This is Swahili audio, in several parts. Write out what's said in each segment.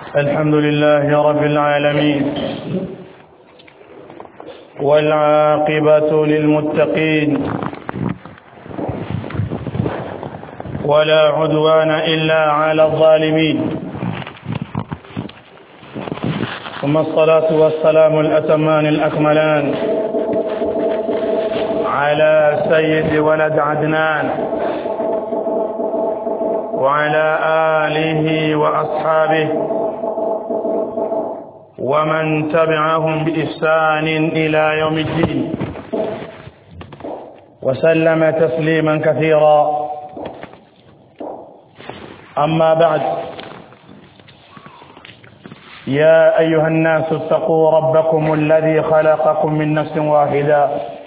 الحمد لله رب العالمين والعاقبة للمتقين ولا عدوان إلا على الظالمين ثم الصلاة والسلام الأتمان الأكملان على سيد ولد عدنان وعلى آله وأصحابه ومن تبعهم بإحسان إلى يوم الدين وسلم تسليما كثيرا أما بعد يا أيها الناس اتقوا ربكم الذي خلقكم من نفس واحدة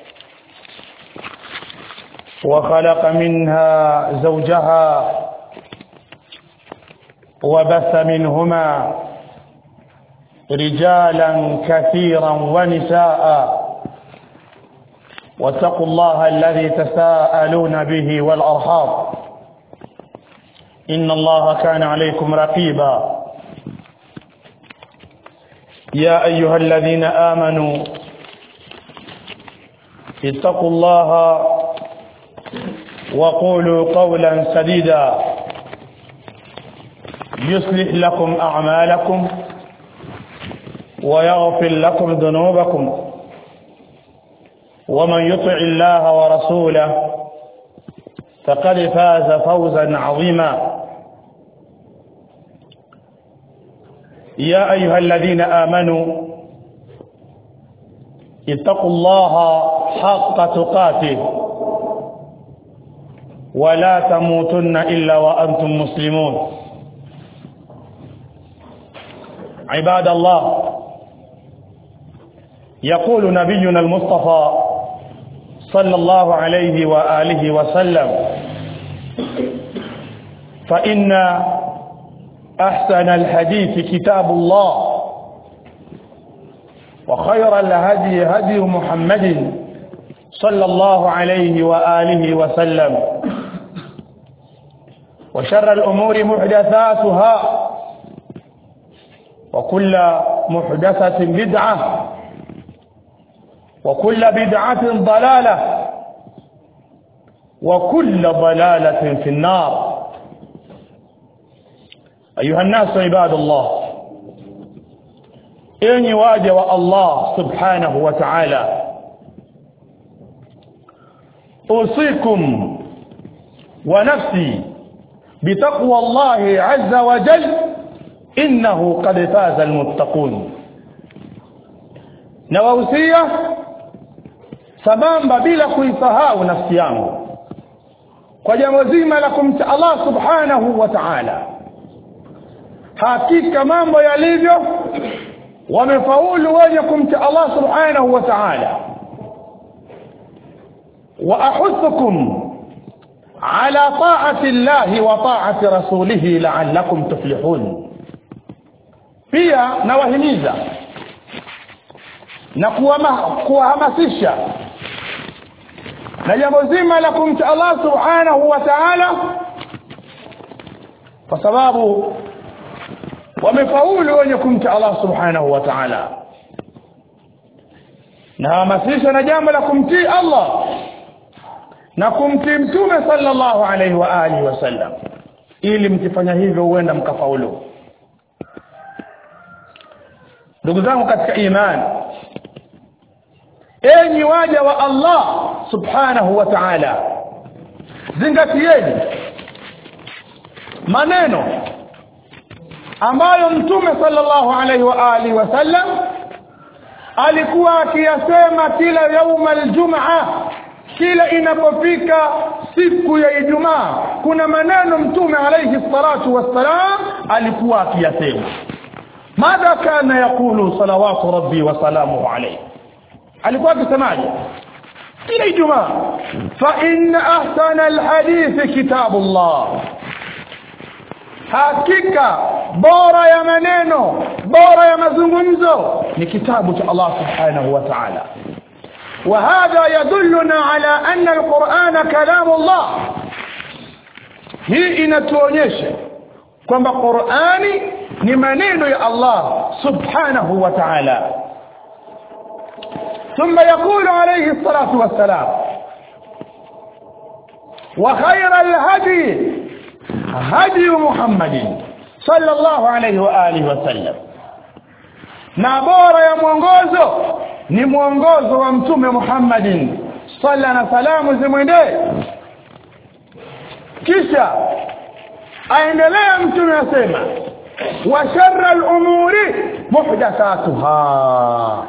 وخلق منها زوجها وبث منهما رجالا كثيرا ونساء واتقوا الله الذي تساءلون به والأرحام إن الله كان عليكم رقيبا يا أيها الذين آمنوا اتقوا الله وقولوا قولا سديدا يصلح لكم أعمالكم ويغفر لكم ذنوبكم ومن يطع الله ورسوله فقد فاز فوزا عظيما يا أيها الذين آمنوا اتقوا الله حق تقاته ولا تموتن إلا وأنتم مسلمون عباد الله يقول نبينا المصطفى صلى الله عليه وآله وسلم فإن أحسن الحديث كتاب الله وخير الهدي هدي محمد صلى الله عليه وآله وسلم وشر الأمور محدثاتها وكل محدثة بدعة وكل بدعة ضلالة وكل ضلالة في النار أيها الناس عباد الله إني واجه الله سبحانه وتعالى أوصيكم ونفسي بتقوى الله عز وجل إنه قد فاز المتقون نوausia sambamba bila kuisahau nafsi yangu kwa jambo zima la kumcha Allah subhanahu wa ta'ala hakika mambo yalivyo wamefaulu wenye kumcha Allah subhanahu wa ta'ala wa ahuthukum ala ta'ati Allah wa ta'ati rasulih la'allakum tuflihun pia nawahimiza na kuwahamasisha na jambo zima la kumcha Allah subhanahu wa ta'ala kwa sababu wamefaulu wenye kumcha Allah subhanahu wa ta'ala na hamasisha na jambo la kumtii Allah na kumtii mtume sallallahu alaihi wa alihi wasallam ili mkifanya hivyo huenda mkafaulu ndugu zangu katika imani enyi waja wa Allah subhanahu wa ta'ala zingatieni maneno ambayo mtume sallallahu alaihi wa alihi wasallam alikuwa akiyasema kila yauma aljumaa kila inapofika siku ya Ijumaa kuna maneno mtume alayhi salatu wassalam alikuwa akiyasema madha kana yakulu salawatu rabbi wa salamuhu alayhi alikuwa akisemaje kila Ijumaa fa inna ahsana alhadith kitabullah hakika bora ya maneno bora ya mazungumzo ni kitabu cha Allah subhanahu wa ta'ala وهذا يدلنا على أن القرآن كلام الله hii inatuonyesha kwamba Qur'ani ni maneno ya Allah subhanahu wa ta'ala ثم يقول عليه الصلاة والسلام وخير الهدي هدي محمد صلى الله عليه وآله وسلم na bora ya mwongozo ni mwongozo wa mtume Muhammadin salla na salamu zimwendee kisha aendelea mtume asema wa sharra al-umuri muhdathatuha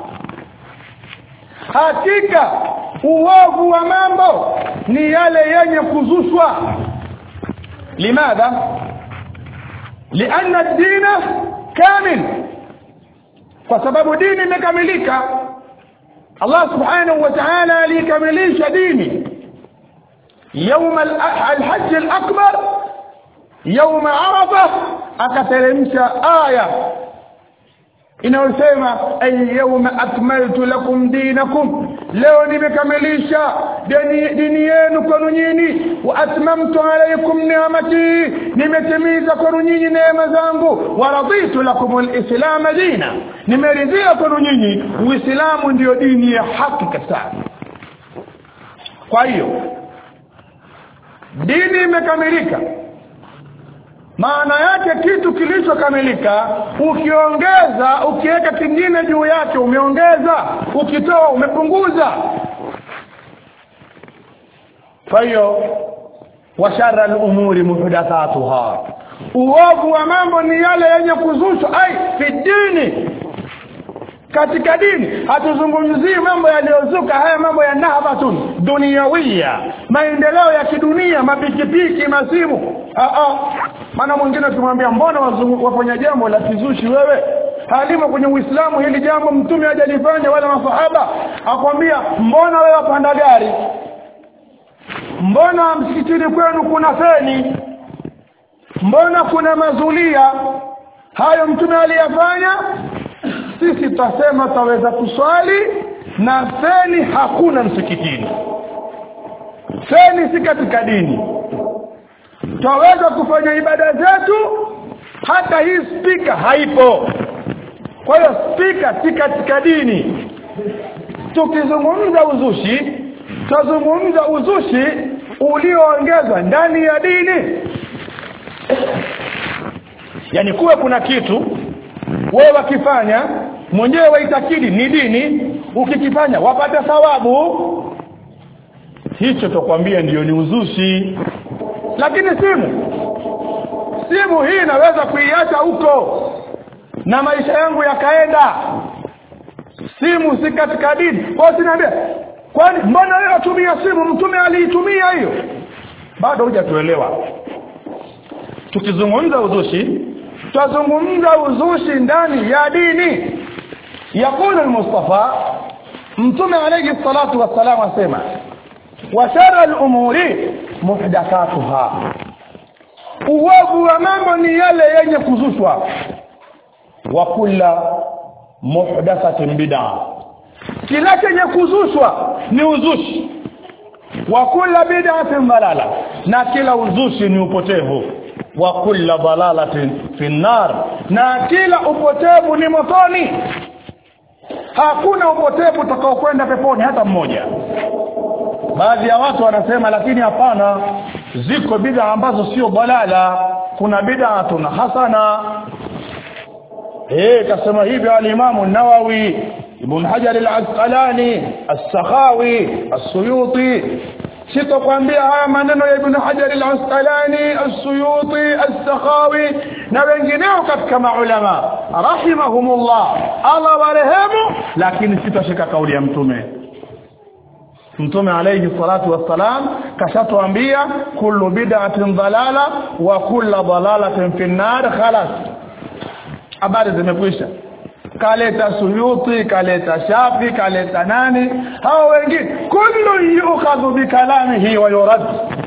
hakika uovu wa mambo ni yale yenye kuzushwa limadha lianna ad-dina kamil kwa sababu dini imekamilika Allah subhanahu wa ta'ala alikamilisha dini يوم الحج الأكبر يوم عرفة akateremsha aya inayosema ay yawma akmaltu lakum dinakum leo nimekamilisha dini, dini yenu kwenu nyinyi wa atmamtu alaykum ni'mati nimetimiza kwenu nyinyi neema zangu wa raditu lakum alislam dina nimeridhia kwenu nyinyi uislamu ndiyo dini ya haki kabisa kwa hiyo dini imekamilika maana yake kitu kilichokamilika ukiongeza ukiweka kingine juu yake umeongeza ukitoa umepunguza kwa hiyo washara al-umuri muhdathatuha uovu wa mambo ni yale yenye kuzushwa ai fi dini katika dini hatuzungumzii mambo yaliyozuka haya mambo ya nahbatun duniawia maendeleo ya kidunia mapikipiki masimu maana mwingine tumwambia mbona wafanya jambo la kizushi wewe halimo kwenye Uislamu hili jambo mtume hajalifanya wala masahaba akwambia mbona wewe wapanda gari mbona msikitini kwenu kuna feni mbona kuna mazulia hayo mtume aliyafanya sisi tutasema taweza kuswali na feni hakuna msikitini feni si katika dini twaweza kufanya ibada zetu hata hii spika haipo kwa hiyo spika si katika dini tukizungumza uzushi tuzungumza uzushi ulioongezwa ndani ya dini yani kuwe kuna kitu wewe wakifanya mwenyewe waitakidi ni dini ukikifanya wapata thawabu hicho tokwambia ndiyo ni uzushi lakini simu simu hii naweza kuiacha huko na maisha yangu yakaenda simu si katika dini kwa sinaambia kwani mbona wewe watumia simu mtume aliitumia hiyo bado hujatuelewa tukizungumza uzushi tutazungumza uzushi ndani ya dini yakulu al-mustafa mtume alayhi salatu wassalam asema wa shara al-umuri muhdathatuha uovu wa mambo ni yale yenye kuzushwa wa kula muhdathatin bid'a kila chenye kuzushwa ni uzushi wa kula bid'atin dalala na kila uzushi ni upotevu wa kula dalalatin fi nar na kila upotevu ni motoni hakuna upotevu utakaokwenda peponi hata mmoja baadhi ya watu wanasema lakini hapana ziko bid'a ambazo sio balala kuna bid'atun hasana eh kasema hivi al-Imam an-Nawawi Ibn Hajar al-Asqalani as-Sakhawi as-Suyuti sitokwambia haya maneno ya Ibn Hajar al-Asqalani as-Suyuti as-Sakhawi na wengineo katika maulama rahimahumullah Allah warehemu lakini sitashika kauli ya mtume Mtume alayhi salatu wassalam kashatuambia kullu bid'atin dalala wa kullu dalalatin fi nar khalas habari zimekwisha kaleta suyuti kaleta shafi kaleta nani hao wengine kullu yukhadhu bikalamihi wa yurad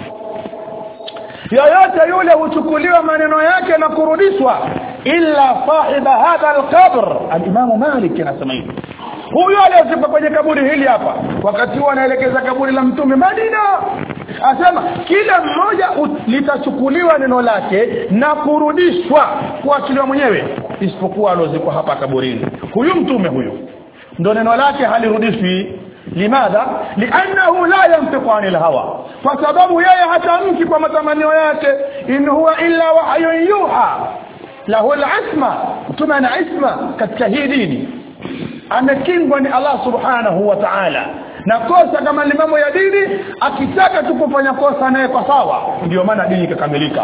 yoyote yule huchukuliwa maneno yake na kurudishwa illa sahiba hadha alqabr al-imam malik anasema hivi huyo aliyezikwa kwenye kaburi hili hapa wakati huo anaelekeza kaburi la mtume Madina asema kila mmoja litachukuliwa neno lake na kurudishwa kuachiliwa mwenyewe isipokuwa alozikwa hapa kaburini huyu mtume huyu ndo neno lake halirudishwi limadha liannahu la yantiqu anil hawa kwa sababu yeye hatamki kwa matamanio yake in huwa illa wahyun yuha lahu al-isma mtume ana isma katika hii dini amekingwa ni Allah subhanahu wa ta'ala na kosa kama ni mambo ya dini akitaka tu kufanya kosa naye kwa sawa ndio maana dini ikakamilika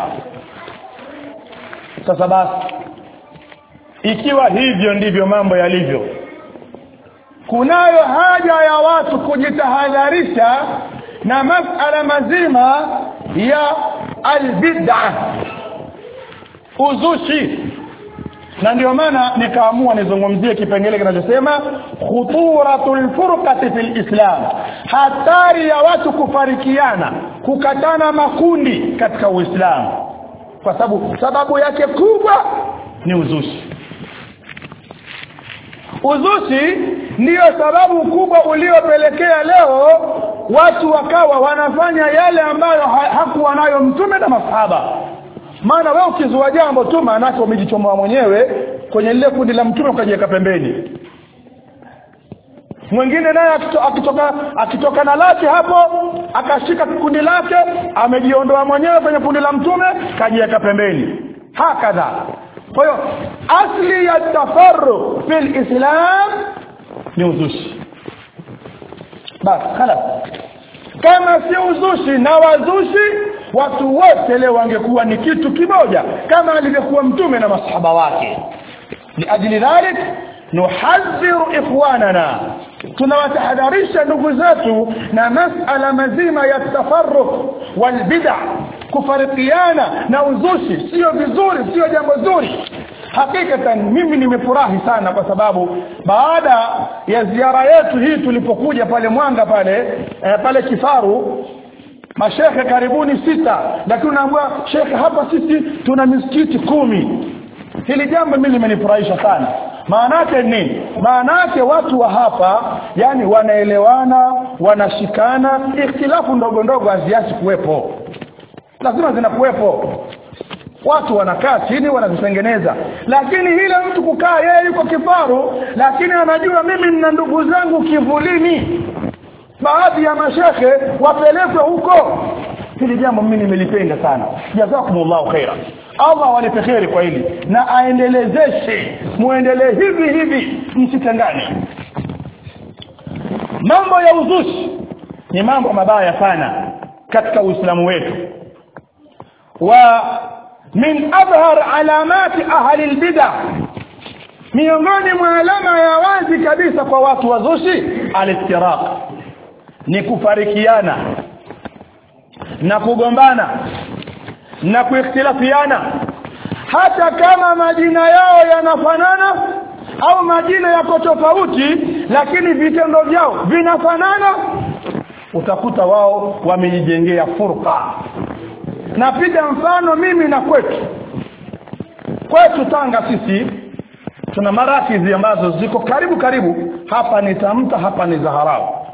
sasa basi ikiwa hivyo ndivyo mambo yalivyo kunayo haja ya watu kujitahadharisha na masala mazima ya albid'a uzushi na ndio maana nikaamua nizungumzie kipengele kinachosema khuturatul furqati fil islam hatari ya watu kufarikiana kukatana makundi katika uislamu kwa sababu sababu yake kubwa ni uzushi uzushi ndiyo sababu kubwa uliopelekea leo watu wakawa wanafanya yale ambayo ha hakuwa nayo mtume na masahaba maana wewe ukizua jambo tu maanake umejichomoa mwenyewe kwenye lile kundi la mtume ukajiweka pembeni mwingine naye akitoka akitoka na lake hapo akashika kundi lake amejiondoa mwenyewe kwenye kundi la mtume kajiweka pembeni hakadha kwa hiyo asli ya tafarruq fil islam ni uzushi basi khalas kama si uzushi na wazushi watu wote leo wangekuwa ni kitu kimoja kama alivyokuwa mtume na masahaba wake liajli dhalik nuhadhiru ikhwanana tunawatahadharisha ndugu zetu na masala mazima ya tafarruq walbid'a kufarikiana na uzushi sio vizuri sio jambo zuri hakikatan mimi nimefurahi sana kwa sababu baada ya ziara yetu hii tulipokuja pale mwanga pale eh, pale kifaru mashekhe karibuni sita lakini unaambiwa shekhe hapa sisi tuna misikiti kumi hili jambo mimi limenifurahisha sana maanake nini maanake watu wa hapa yani wanaelewana wanashikana ikhtilafu ndogo ndogo haziachi kuwepo lazima zinakuwepo watu wanakaa chini wanazitengeneza lakini ile mtu kukaa yeye yuko kifaru lakini anajua mimi nina ndugu zangu kivulini baadhi ya mashekhe wapelekwe huko hili jambo mimi nimelipenda sana jazakumullahu khaira Allah walipe kheri kwa hili na aendelezeshe muendelee hivi hivi msitengane mambo ya uzushi ni mambo mabaya sana katika uislamu wetu wa min adhhar alamati ahli albid'ah miongoni mwa alama ya wazi kabisa kwa watu wazushi alistiraq ni kufarikiana na kugombana na kuikhtilafiana hata kama majina yao yanafanana au majina yako tofauti lakini vitendo vyao vinafanana utakuta wao wamejijengea furqa napiga mfano mimi na kwetu kwetu Tanga sisi tuna marakizi ambazo ziko karibu karibu hapa ni Tamta hapa ni Zaharau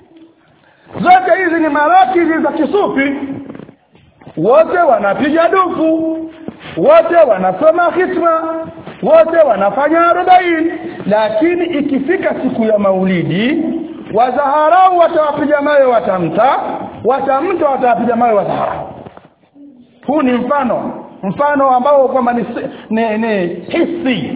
zote hizi ni marakizi za kisufi wote wanapiga dufu wote wanasoma hitma wote wanafanya arobaini lakini ikifika siku ya maulidi wazaharau watawapiga mawe watamta watamta watawapiga mawe wazaharau huu ni mfano mfano ambao kwamba ni, ni, ni hisi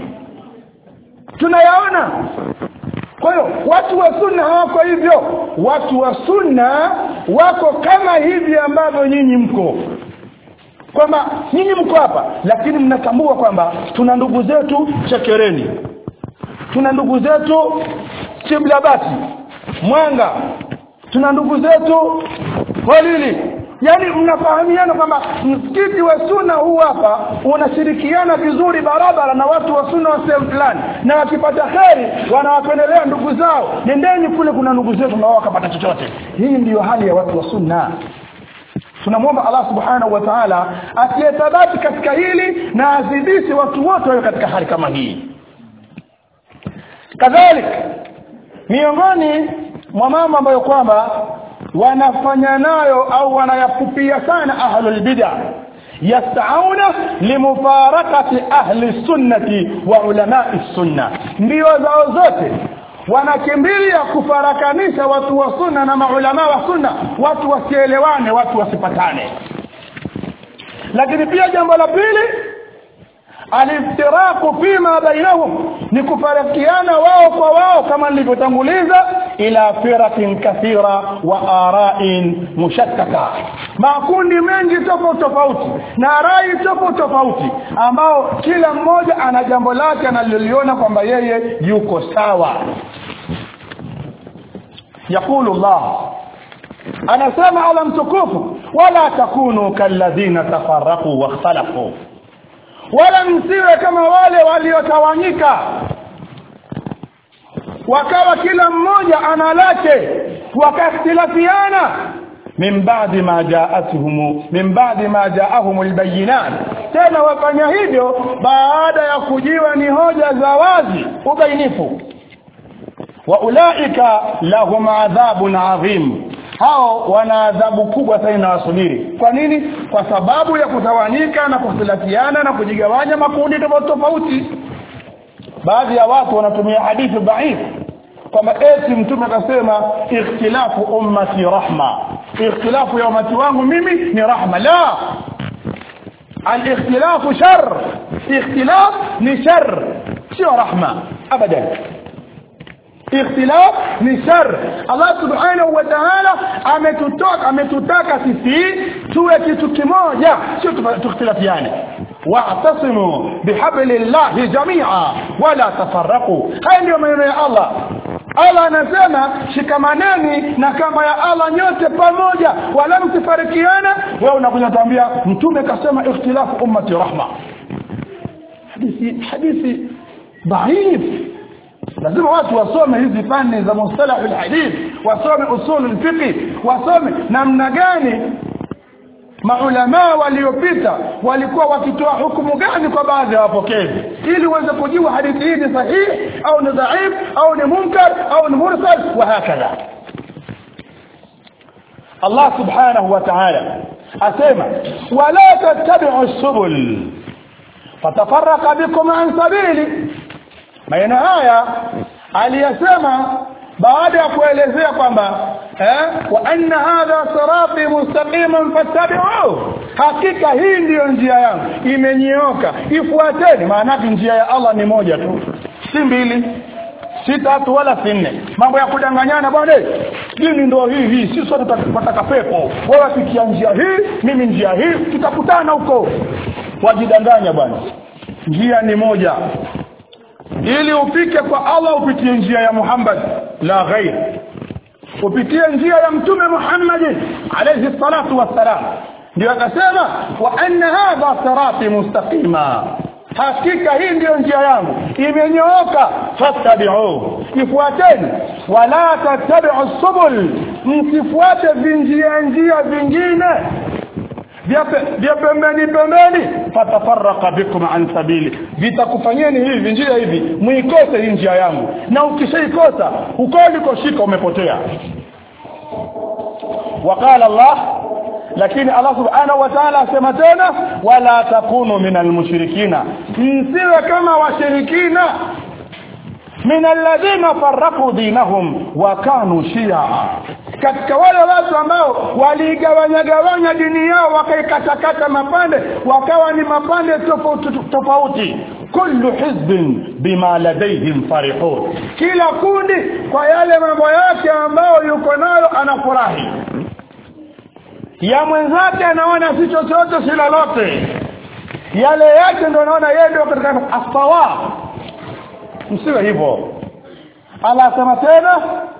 tunayaona kwa hiyo watu wa sunna hawako hivyo watu wa sunna wako kama hivi ambavyo nyinyi mko kwamba nyinyi mko hapa lakini mnatambua kwamba tuna ndugu zetu chekereni tuna ndugu zetu chiblabati mwanga tuna ndugu zetu walili yani mnafahamiana kwamba msikiti wa sunna huu hapa unashirikiana vizuri barabara na watu wa sunna wa sehemu fulani na wakipata kheri wanawapendelea ndugu zao nendeni kule kuna ndugu zetu na wao wakapata chochote hii ndiyo hali ya watu wa sunna tunamwomba Allah subhanahu wa ta'ala asiyethabati katika hili na azidishe watu wote wawe katika hali kama hii kadhalika miongoni mwa mambo ambayo kwamba wanafanya nayo au wanayapupia sana ahlul bid'ah yasauna limufarakati ahli sunnati wa ulamai sunna ndio zao zote wanakimbilia kufarakanisha watu wa sunna na maulama wa sunna watu wasielewane watu wasipatane lakini pia jambo la pili aliftiraku fima bainahum ni kufarikiana wao kwa wao kama nilivyotanguliza ila firakin kathira wa ara'in mushattata makundi mengi tofauti tofauti na rai tofauti tofauti ambao kila mmoja ana jambo lake analoliona kwamba yeye yuko sawa yakulu Allah anasema ala mtukufu wala takunu kalladhina tafarraqu wakhtalafu wala msiwe kama wale waliotawanyika wakawa kila mmoja ana lake wakakhtilafiana min ba'di ma ja'atuhum min ba'di ma ja'ahum albayinat tena wafanya hivyo baada ya kujiwa ni hoja za wazi ubainifu wa ulaika lahum adhabun adhim hao wana adhabu kubwa sana inawasubiri kwa nini kwa sababu ya kutawanyika na kukhtilafiana na kujigawanya makundi tofauti tofauti baadhi ya watu wanatumia hadithi dhaif kwamba eti mtume akasema ikhtilafu ummati rahma ikhtilafu ya ummati wangu mimi ni rahma la al-ikhtilafu shar ikhtilaf ni shar sio rahma abadan ikhtilaf ni shar Allah subhanahu wa ta'ala ametutaka ametutaka sisi tuwe kitu kimoja sio tukhtilafiane wa'tasimu bihablillahi jami'a wala tafarraqu haya ndio maneno ya Allah Allah anasema shikamaneni na kamba ya Allah nyote pamoja wala msifarikiana wewe unakuja tuambia mtume kasema ikhtilafu ummati rahma hadithi hadithi dhaif lazima watu wasome hizi fani za mustalah alhadith wasome usul alfiqh wasome namna gani maulama waliopita walikuwa wakitoa hukumu gani kwa baadhi ya wapokezi ili uweze kujua hadithi hii ni sahihi au ni dhaif au ni munkar au ni mursal wa hakadha Allah subhanahu wa ta'ala asema wala tattabi'u subul fatafarraqa bikum an sabili maneno haya aliyasema baada ya kuelezea kwamba eh wa anna hadha sirati mustaqiman fattabi'uhu hakika hii ndiyo njia yangu imenyooka ifuateni maana njia ya Allah ni moja tu si mbili si tatu wala si nne mambo ya kudanganyana bwana dini ndio hii hii sisi sote tutataka pepo wewe fikia njia hii mimi njia hii tutakutana huko wajidanganya bwana njia ni moja ili upike kwa Allah upitie njia ya Muhammad la ghair upitie njia ya mtume Muhammad alayhi salatu wassalam ndio akasema wa anna hadha sirati mustaqima hakika hii ndiyo njia yangu imenyooka fattabi'u ifuateni wala tattabi'u subul msifuate vinjia njia vingine vya pembeni pembeni fatafarraqa bikum an sabili vitakufanyeni hivi njia hivi muikose hii njia yangu na ukishaikosa uko ulikoshika umepotea waqala Allah lakini Allah subhanahu wa ta'ala asema tena wala takunu minal mushrikina msiwe kama washirikina min alladhina farraqu dinahum wa kanu shi'a katika wale watu ambao waligawanya gawanya dini yao wakaikatakata mapande wakawa ni mapande tofauti tofauti kullu hizbin bima ladayhim farihun kila kundi kwa yale mambo yake ambayo yuko nayo anafurahi ya mwenzake anaona si chochote si lolote yale yake ndio anaona yeye ndio katika asawa msiwe hivyo Allah asema tena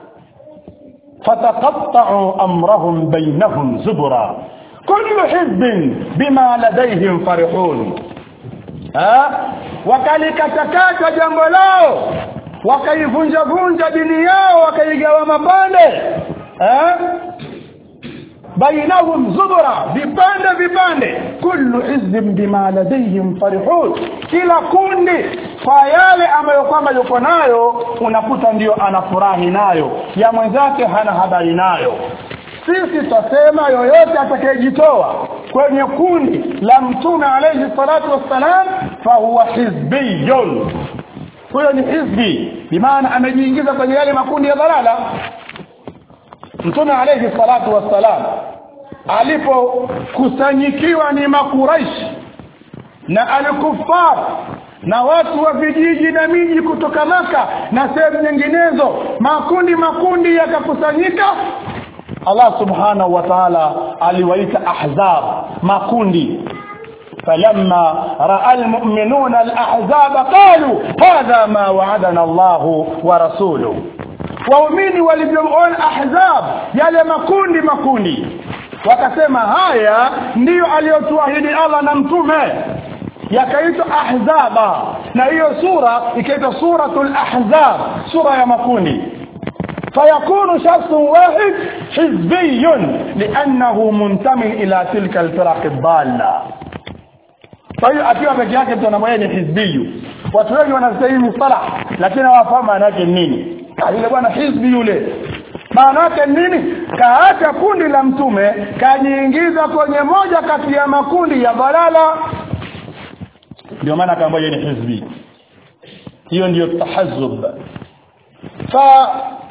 فتقطعوا امرهم بينهم زبرا كل حزب بما لديهم فرحون ها wakalikatakata jambo lao wakaivunja vunja dini yao wakaigawa mapande eh bainahum zubra vipande vipande kullu hizbin bima ladayhim farihun kila kundi kwa yale ambayo kwamba yuko nayo unakuta ndiyo anafurahi nayo ya mwenzake hana habari nayo sisi twasema yoyote atakayejitoa kwenye kundi la mtume alayhi salatu wassalam fahuwa hizbiyun huyo ni hizbi bimaana amejiingiza kwenye yale makundi ya dhalala mtume alayhi salatu wassalam alipokusanyikiwa ni makuraishi na alkufar na watu wa vijiji na miji kutoka maka na sehemu nyinginezo makundi makundi yakakusanyika Allah subhanahu wa ta'ala aliwaita ahzab makundi فلما راى المؤمنون الاحزاب قالوا هذا ما وعدنا الله ورسوله waumini walivyoona ahzab yale makundi makundi wakasema haya ndiyo aliyotuahidi Allah na mtume yakaitwa ahzaba na hiyo sura ikaitwa suratul ahzab sura ya makundi فيكون شخص واحد حزبي لأنه منتمي إلى تلك الفرق الضالة kwa hiyo akiwa peke yake mtu anamwona ni hizbiyu watu wengi wanastahili mustala lakini hawafahamu maana yake nini yule bwana hizbi yule maana yake nini kaacha kundi la mtume kajiingiza kwenye moja kati ya makundi ya balala ndio maana akaambiwa ni hizbi hiyo ndiyo tahazzub fa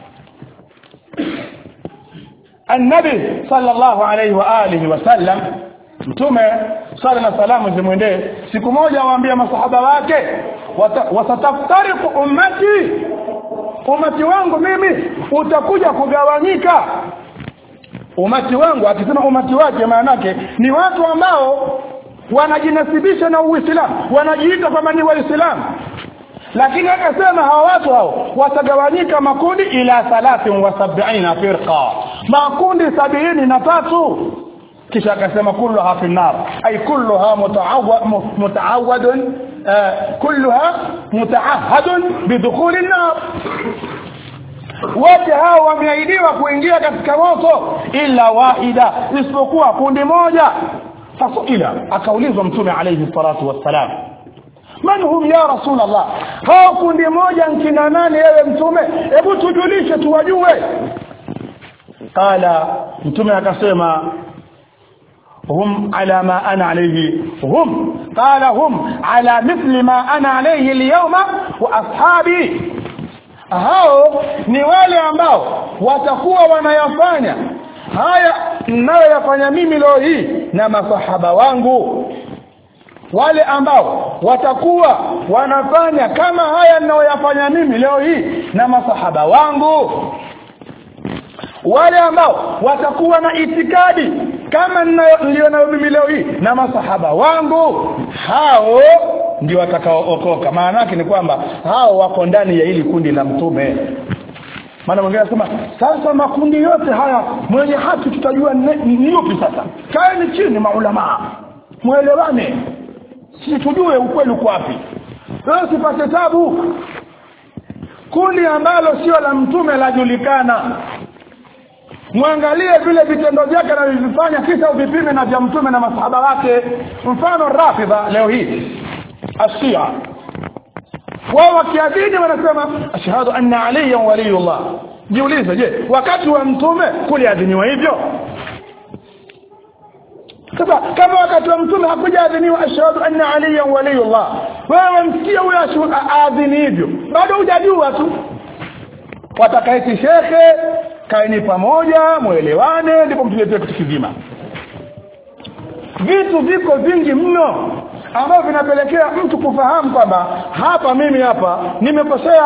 النبي صلى الله عليه واله وسلم mtume sala na salamu zimwendee siku moja waambia masahaba wake wasataftariku ummati umati wangu mimi utakuja kugawanyika umati wangu akisema umati wake maanake ni watu ambao wanajinasibisha na uislamu wanajiita kwamba ni waislamu lakini akasema hawa watu hao watagawanyika makundi ila thalathin wa sab'ina firqa makundi sabini na tatu kisha akasema kulluha fi nar ay kulluha mutaawadun kulluha mutaahadun bidukhuli an-nar wote hao wameahidiwa kuingia katika moto ila wahida isipokuwa kundi moja fasuila akaulizwa mtume alayhi salatu wassalam man hum ya rasul allah hao kundi moja nkina nani ewe mtume hebu tujulishe tuwajue qala mtume akasema هم على ما أنا عليه هم قال هم على مثل ما أنا عليه اليوم وأصحابي hao ni wale ambao watakuwa wanayafanya haya ninayoyafanya mimi leo hii na masahaba wangu wale ambao watakuwa wanafanya kama haya ninayoyafanya mimi leo hii na masahaba wangu wale ambao watakuwa na itikadi kama nilionayo mimi leo hii na masahaba wangu hao ndio watakaookoka maana yake ni kwamba hao wako ndani ya hili kundi la mtume maana mwingine anasema sasa makundi yote haya mwenye haki tutajua ni yupi sasa kaeni chini maulamaa mwelewane si tujue ukweli uko wapi leo sipate tabu kundi ambalo sio la mtume lajulikana mwangalie vile vitendo vyake anavyovifanya kisha uvipime na vya mtume na masahaba wake mfano rafidha leo hii ashia wao wakiadini wanasema ashhadu anna aliyan waliyullah jiulize je wakati wa mtume kuliadhiniwa hivyo sasa kama wakati wa mtume hakujaadhiniwa ashhadu anna aliyan waliyullah wewe msikia huyo aadhini hivyo bado hujajua tu watakaiti shekhe kaeni pamoja mwelewane ndipo mtuletee kitu kizima vitu viko vingi mno ambavyo vinapelekea mtu kufahamu kwamba hapa mimi hapa nimekosea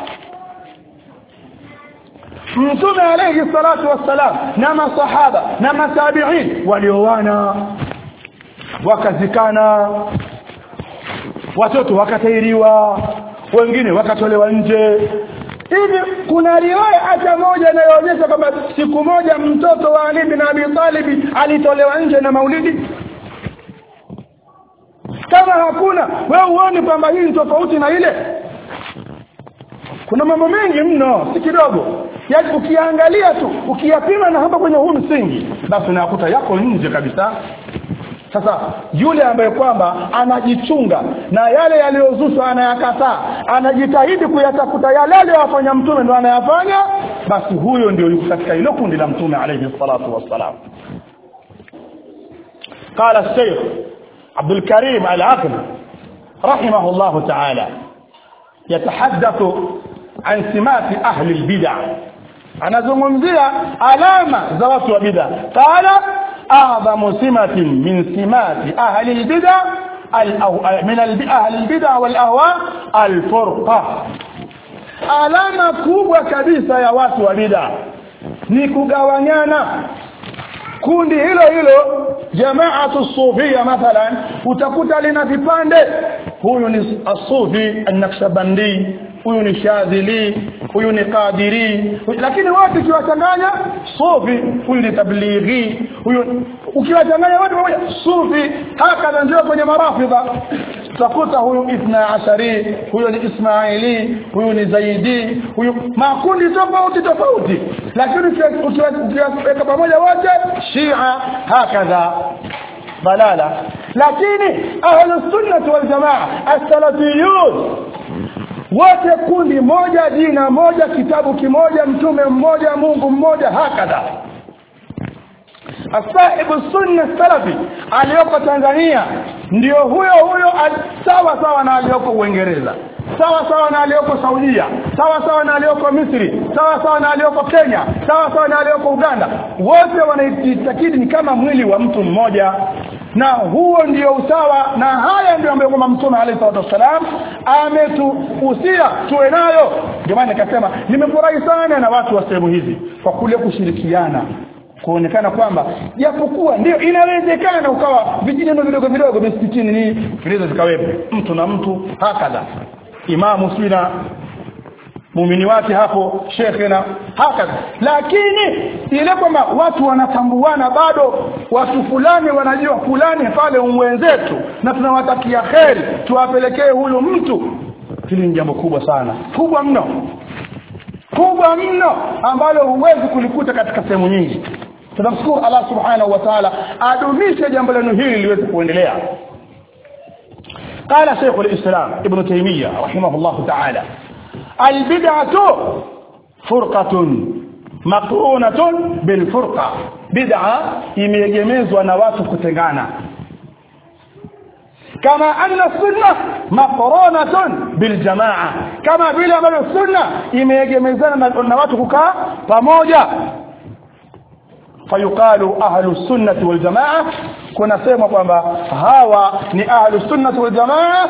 mtume alayhi salatu wassalam na masahaba na matabiin walioana wakazikana watoto wakatairiwa wengine wakatolewa nje hivi kuna riwaya hata moja inayoonyesha kwamba siku moja mtoto wa Ali bin Abi Talib alitolewa nje na maulidi kama hakuna wewe uone kwamba hii ni tofauti na ile kuna mambo mengi mno si kidogo yaani ukiangalia tu ukiyapima na hapa kwenye huu msingi basi unakuta yako nje kabisa sasa yule ambaye kwamba anajichunga na yale yaliyozushwa anayakataa anajitahidi kuyatafuta yale aliyofanya mtume ndo anayafanya basi huyo ndio yuko katika hilo kundi la mtume alayhi salatu wassalam قال الشيخ عبد الكريم العقل رحمه الله تعالى يتحدث عن سمات أهل البدع anazungumzia alama za watu wa bid'a qala a'zamu simatin min simati ahli al-bid'a min ahli al-bid'a wal ahwa al-furqa alama kubwa kabisa ya watu wa bid'a ni kugawanyana kundi hilo hilo jamaatu sufia mathalan utakuta lina vipande huyu ni asufi an-naqshbandi huyu ni shadhili huyu ni qadiri lakini wote ukiwachanganya sufi huyu ni tablighi huyu ukiwachanganya wote pamoja sufi hakadha ndio kwenye marafidha utakuta huyu ithna ashari huyu ni ismaili huyu ni zaidi huyu makundi tofauti tofauti lakini ukiweka pamoja wote shia hakadha balala lakini ahlus sunnah wal jamaa as-salafiyun wote kundi moja jina moja kitabu kimoja mtume mmoja Mungu mmoja hakadha asahibu sunna salafi aliyoko Tanzania ndio huyo huyo sawa sawa na aliyoko Uingereza sawa sawa na aliyoko Saudia sawa sawa na aliyoko Misri sawa sawa na aliyoko Kenya sawa sawa na aliyoko Uganda wote wanaitakidi ni kama mwili wa mtu mmoja na huo ndio usawa na haya ndio ambayo kwamba mtume alayhi salatu wasalam ametuhusia tuwe nayo ndio maana nikasema nimefurahi sana na watu wa sehemu hizi kwa kule kushirikiana kuonekana kwamba japokuwa ndio inawezekana ukawa vijineno vidogo vidogo misikitini ni vinaweza vikawepo mtu na mtu hakadha imamu sina muumini wake hapo shekhe na hakadha lakini ile kwamba watu wanatambuana bado watu fulani wanajua fulani pale mwenzetu na tunawatakia kheri tuwapelekee huyu mtu hili ni jambo kubwa sana kubwa mno kubwa mno ambalo huwezi kulikuta katika sehemu nyingi tunamshukuru Allah subhanahu wa ta'ala adumishe jambo lenu hili liweze kuendelea قال شيخ الإسلام ابن تيمية رحمه الله تعالى البدعة فرقة مقرونة بالفرقة بدعة imeegemezwa na watu kutengana kama anna sunna maqronatun bil jamaa kama vile ambavyo sunna imeegemezana na watu kukaa pamoja fayuqalu ahlu sunnati wal jamaa kuna sema kwamba hawa ni ahlu sunnati wal jamaa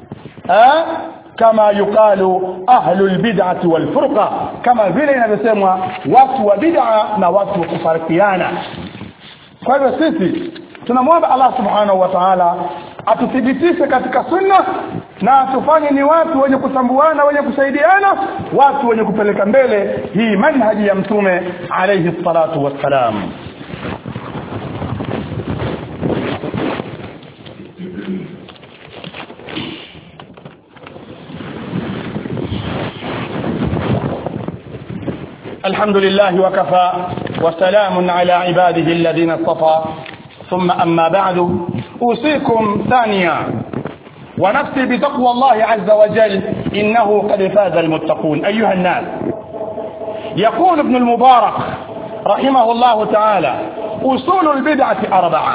kama yuqalu ahlu albid'ati wal furqa kama vile inavyosemwa watu wa bid'a na watu wa kufarikiana kwa hivyo sisi tunamwomba Allah subhanahu wa ta'ala atuthibitishe katika sunna na atufanye ni watu wenye kutambuana wenye kusaidiana watu wenye kupeleka mbele hii manhaji ya mtume alayhi salatu wassalam الحمد لله وكفى وسلام على عباده الذين اصطفى ثم أما بعد أوصيكم ثانيا ونفسي بتقوى الله عز وجل إنه قد فاز المتقون أيها الناس يقول ابن المبارك رحمه الله تعالى أصول البدعة أربعة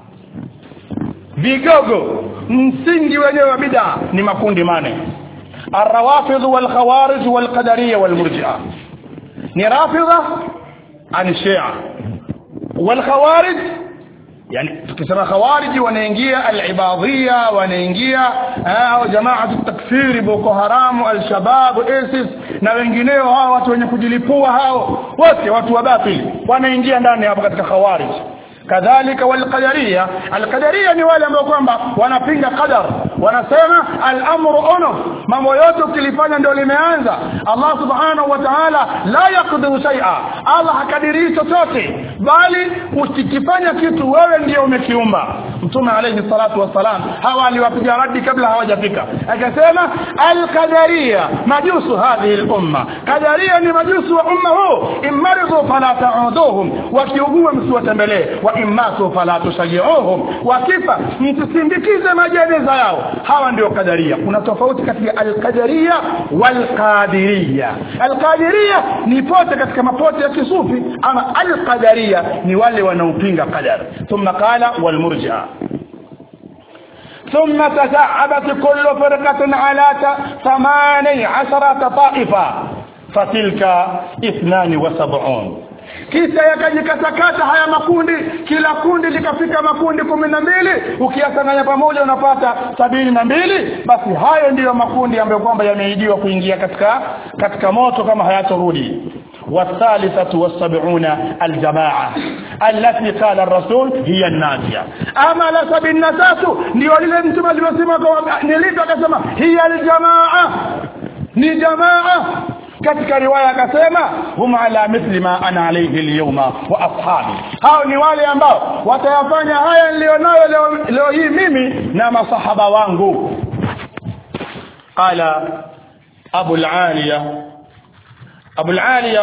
vigogo msingi wenyewe wa bid'a ni makundi mane الروافض والخوارج والقدرية والمرجئة ni rafidha ani shia والخوارج yani tukisema khawariji wanaingia al-ibadhia wanaingia au jamaa takfiri boko haramu al-shabab isis na wengineo hao watu wenye kujilipua hao wote watu wa batili wanaingia ndani hapo katika khawarij kadhalika walqadariya alqadariya ni wale ambao kwamba wanapinga qadar wanasema al-amru unuf mambo yote ukilifanya ndio limeanza Allah subhanahu wa ta'ala la yaqdiru shay'a Allah hakadiri chochote bali usikifanya kitu wewe ndio umekiumba mtume alayhi salatu wassalam hawa aliwapiga radi kabla hawajafika akasema alqadaria majusu hadhihi al-umma qadaria ni majusu wa umma huu imaridu fala ta'uduhum wakiugua msiwatembelee wa immatu fala tushajiuhum wakifa msisindikize majeneza yao hawa ndio qadaria kuna tofauti kati ya alqadaria walqadiria alqadiria ni pote katika mapote ya kisufi ama alqadaria ni wale wanaopinga qadar thumma qala walmurji'a ثم تشعبت كل فرقة على ثماني عشرة طائفة فتلك اثنان وسبعون kisha yakajikatakata haya makundi kila kundi likafika makundi kumi na mbili ukiyasanganya pamoja unapata sabini na mbili basi hayo ndiyo makundi ambayo kwamba yameidiwa kuingia katika katika moto kama hayatorudi والثالثة والسبعون الجماعة التي قال الرسول هي الناجية أما لسب النساس ndio lile mtume alivyosema nilivyo akasema hiya aljamaa ni jamaa katika riwaya akasema hum ala mithli ma ana alayhi alyawma wa ashabi hao ni wale ambao watayafanya haya nilionayo leo, leo hii mimi na masahaba wangu qala abu al-aliya abu al-aliya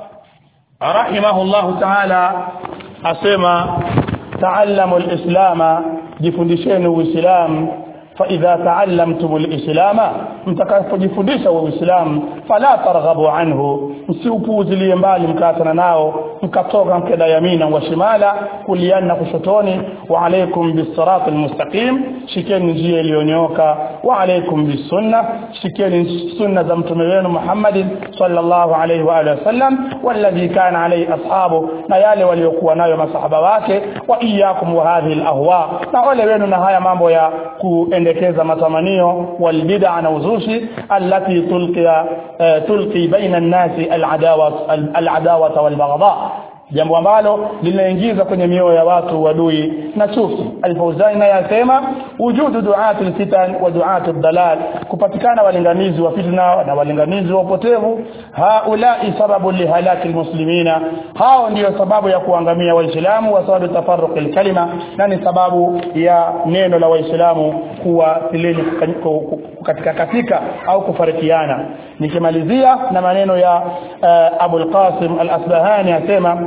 rahimahullah ta'ala asema ta'allamu al-islam jifundisheni uislamu فإذا تعلمتم الإسلام mtakapojifundisha uislamu fala targhabu anhu msiupuuzilie mbali mkatana nao mkatoka mkenda yamina wa shimala kuliana kushotoni wa alaikum bis-sirat al-mustaqim shikeni njia iliyonyooka wa alaikum bis-sunna shikeni sunna za mtume wenu Muhammad sallallahu alaihi wa alihi wasallam walladhi kana alaihi ashabu na yale waliokuwa nayo masahaba wake wa iyyakum wa hadhihi al-ahwa na wale wenu na haya mambo ya kuendekeza matamanio wal bid'a na uzushi allati tulqiya tulqi baina an-nasi al-adawa al-adawa wal-baghdha jambo ambalo linaingiza kwenye mioyo ya watu wadui na chuki al-Fauzani naye asema wujudu du'atul fitan wa du'atud dalal kupatikana walinganizi wa fitna na walinganizi wa upotevu haulai sababu lihalaki almuslimina hao ndiyo sababu ya kuangamia waislamu wa sababu tafarruq alkalima na ni sababu ya neno la waislamu kuwa sileni katika katika au kufarikiana nikimalizia na maneno ya uh, Abu al-Qasim al-Asbahani asema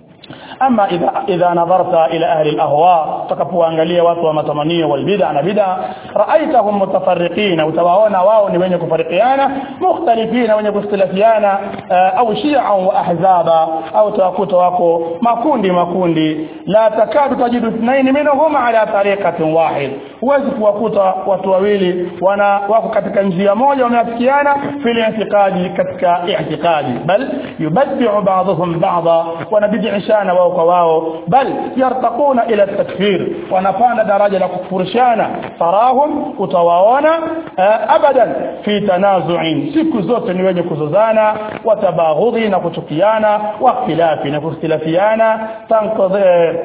ama idha idha nadharta ila ahli al-ahwa takapoangalia watu wa matamanio wal bid'a na bid'a ra'aitahum mutafarriqina utawaona wao ni wenye kufarikiana mukhtalifina wenye kustilafiana au shi'a wa ahzaba au tawakuta wako makundi makundi la takadu tajidu ithnain minhum ala tariqatin wahid huwezi kuwakuta watu wawili wana wako katika njia moja wameafikiana fil i'tiqadi katika i'tiqadi bal yubaddi'u ba'dhum ba'dha wanabid'ishana wao kwa wao bal yartaquna ila takfir wanapanda daraja la kufurishana tarahum utawaona abadan fi tanazu'in siku zote ni wenye kuzozana watabaghudhi na kuchukiana wa khilafi na kukhtilafiana tanqadhi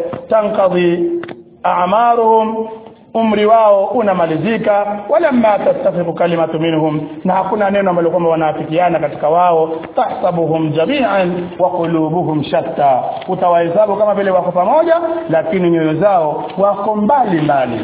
tanqadhi a'maruhum umri wao unamalizika walamma tastafiqu kalimatu minhum na hakuna neno ambalo kwamba wanaafikiana katika wao tahsabuhum jami'an wa qulubuhum shatta utawahesabu kama vile wako pamoja lakini nyoyo zao wako mbali mbali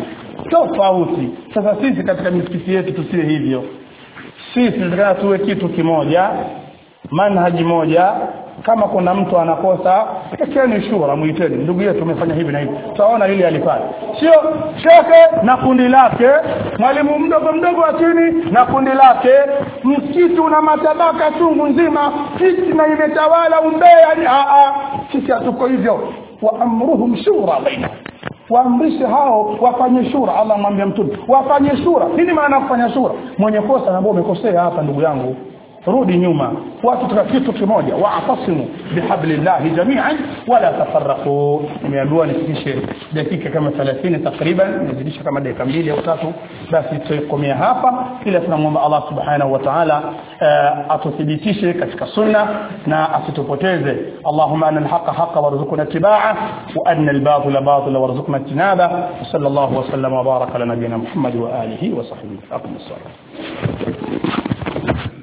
tofauti sasa sisi katika misikiti yetu tusiwe hivyo sisi tunataka tuwe kitu kimoja manhaji moja kama kuna mtu anakosa ekeni shura muiteni ndugu yetu umefanya hivi na hivi tutaona lile alifanya sio shekhe na kundi lake mwalimu mdogo mdogo wa chini na kundi lake msikiti una matabaka chungu nzima fitna imetawala umbea a a sisi hatuko hivyo wa amruhum shura baina waamrishe hao wafanye shura Allah mwambia mtume wafanye shura nini maana kufanya shura mwenye kosa na umekosea hapa ndugu yangu rudi nyuma watu tuka kitu kimoja wa'tasimu bihablillahi jami'an wala tafarraqu nimeambiwa nifikishe dakika kama 30 takriban nizidisha kama dakika mbili au tatu basi tutakomea hapa ila tunamwomba Allah subhanahu wa ta'ala atuthibitishe katika sunna na asitupoteze Allahumma anna al-haqqa haqqa warzuqna ittiba'a wa anna al-batila batila warzuqna ijtinaba sallallahu wa sallama wa baraka ala nabiyyina Muhammad wa alihi wa sahbihi aqim as-salat